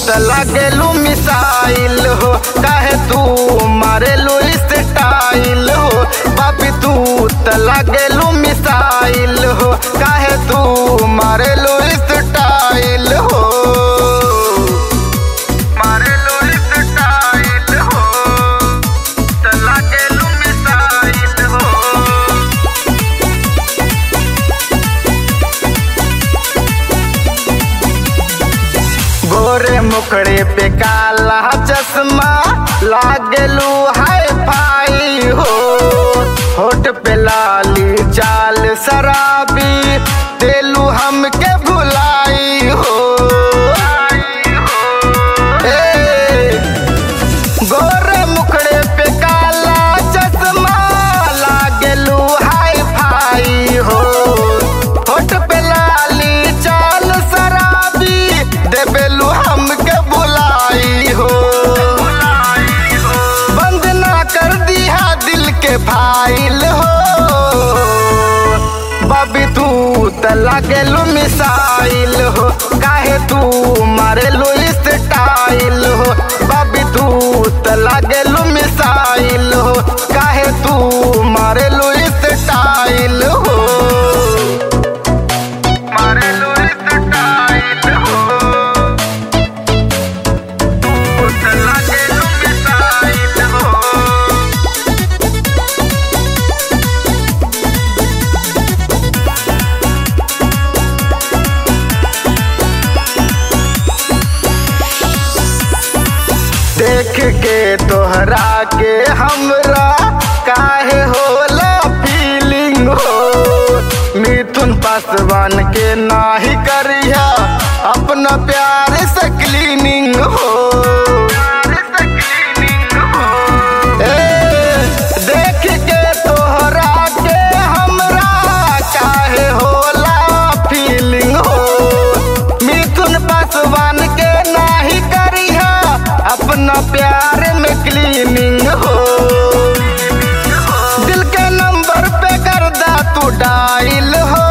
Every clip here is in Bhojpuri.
त लागेलू मिसाइल हो काहे तू मारेलू स्टाइल हो बाबी तू त लागेलू मिसाइल हो काहे तू मारेलू स्टाइल हो मारेलू स्टाइल हो त लागेलू मिसाइल हो गोरे मुखड़े पे काला चश्मा लागलू हाय फाई हो होठ पे लाली चाल शराबी देलू हमके भुलाई हो ए, गोरे मुखड़े पे काला चश्मा लागलू हाय फाई हो होठ पे लाली चाल शराबी देबेलू हमके बुलाई हो बंद ना कर दिया दिल के फाइल हो बाबी तू त लागेलू मिसाइल हो काहे तू मारेलू स्टाइल हो बाबी तू त लागेलू मिसाइल हो काहे तू मारेलू स्टाइल हो मारेलू स्टाइल हो तू त लागेलू मिसाइल हो देख के तोहरा के हमरा काहे होला फीलिंग हो मिथुन पासवान के नाही करिया अपना प्यार से क्लीनिंग हो ए, देख के तोहरा के हमरा काहे होला फीलिंग हो मिथुन पासवान के नाही करिहा अपना प्यार में क्लीनिंग हो दिल के नंबर पे कर दा तू डायल हो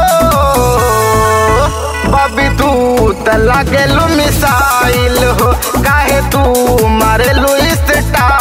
बाबी तू त लागेलू मिसाइल हो काहे तू मारेलू स्टाइल